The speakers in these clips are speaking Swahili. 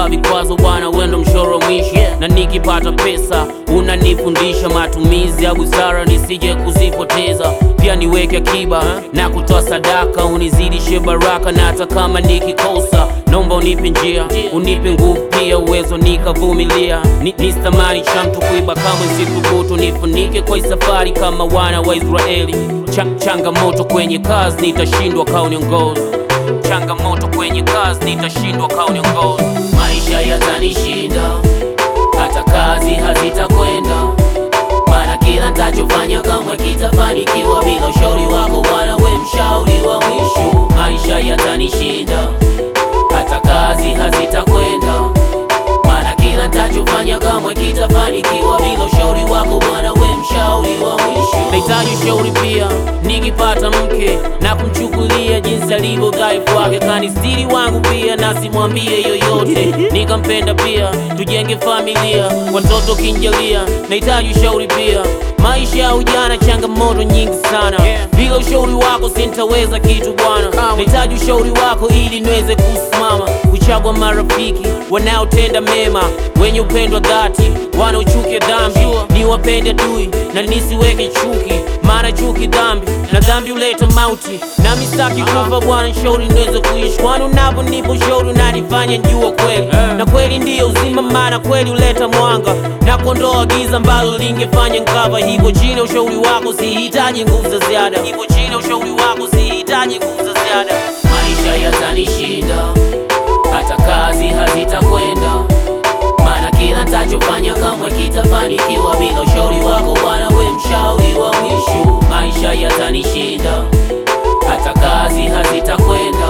kunipa vikwazo bwana, wendo mshoro mwisho na nikipata pesa unanifundisha matumizi ya busara nisije kuzipoteza, pia niweke akiba na kutoa sadaka, unizidishe baraka, na hata kama nikikosa, naomba unipe njia, unipe nguvu pia uwezo nikavumilia. Ni, nistamani cha mtu kuiba kamwe sikubutu, nifunike kwa hii safari kama wana wa Israeli. Cha, changamoto kwenye kazi nitashindwa kauniongoza, changamoto kwenye kazi nitashindwa kauniongoza, maisha yatanishinda hata kazi hazitakwenda, maana kila ntachofanya kamwe kitafanikiwa bila ushauri wako Bwana, we mshauri wa mwisho. Maisha yatanishinda, hata kazi hazitakwenda, maana kila ntachofanya kamwe kitafanikiwa bila ushauri wako Bwana, we mshauri wa mwisho. Nahitaji ushauri pia nikipata mke na kumchukulia jinsi alivyo dhaifu wake, kanistiri wangu pia na simwambie yoyote, nikampenda pia, tujenge familia, watoto kinjalia. Nahitaji ushauri pia, maisha ya ujana changamoto nyingi sana, bila ushauri wako sintaweza kitu bwana. Nahitaji ushauri wako ili niweze kusimama, kuchagua marafiki wanaotenda mema, wenye upendo wa dhati, wanaochukia dhambi, niwapende dui na nisiweke chuki, maana chuki dhambi na dhambi huleta mauti, nami sitaki kufa Bwana, shauri niweze kuishi, kwani unaponipa ushauri unanifanya njua kweli, na kweli ndiyo uzima, maana kweli huleta mwanga na kuondoa giza ambalo lingefanya nkava. Hivyo chini ya ushauri wako sihitaji nguvu za ziada, hivyo chini ya ushauri wako sihitaji nguvu za ziada. Maisha yatanishinda, hata kazi hazitakwenda maana kila ntachofanya kamwe kitafanikiwa bila ushauri wako Bwana, we mshauri wa mwisho. Maisha yatanishinda, hata kazi hazitakwenda,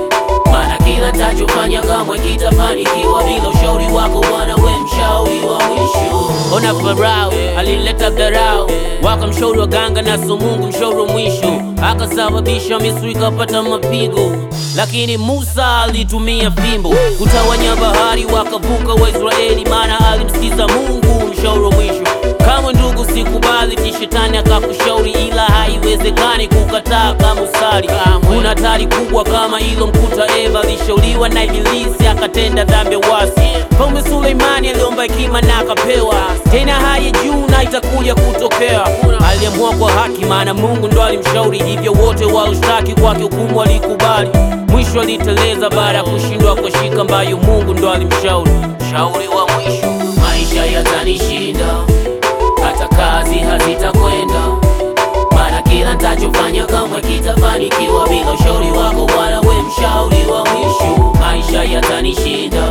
maana kila ntachofanya kamwe kitafanikiwa bila ushauri wako Bwana, we mshauri wa mwisho. Ona Farao alileta dharau, wakamshauri waganga na so Mungu mshauri wa mwisho, akasababisha Misri ikapata mapigo, lakini Musa alitumia fimbo kutawanya bahari, wakavuka Waisraeli, maana alimsikiza Mungu mshauri wa mwisho. Kama ndugu, sikubali ti shetani akakushauri, ila haiwezekani kukataa kama usali. Kuna hatari kubwa kama ilo mkuta Eva alishauriwa na Ibilisi akatenda dhambi ya uasi. Mfalme Suleimani aliomba hekima na akapewa, tena haya juu na itakuja kutokea. Aliamua kwa haki, maana Mungu ndo alimshauri, hivyo wote waloshtaki kwake hukumu walikubali. Mwisho aliteleza baada ya kushindwa kwa shika ambayo Mungu ndo alimshauri. Shauri wa mwisho, maisha yatanishinda, hata kazi hazitakwenda, maana kila ntachofanya kamwe kitafanikiwa bila ushauri wako Bwana, we mshauri wa mwisho. Maisha yatanishinda,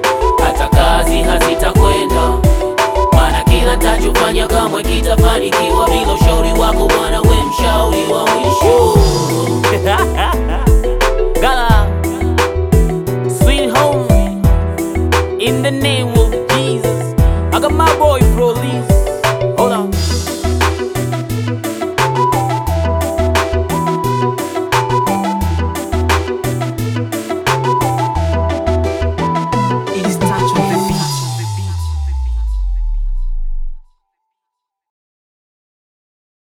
hata kazi hazitakwenda, maana kila ntachofanya kamwe kitafanikiwa bila ushauri wako Bwana, we mshauri wa mwisho. Gala, sweet home, in the name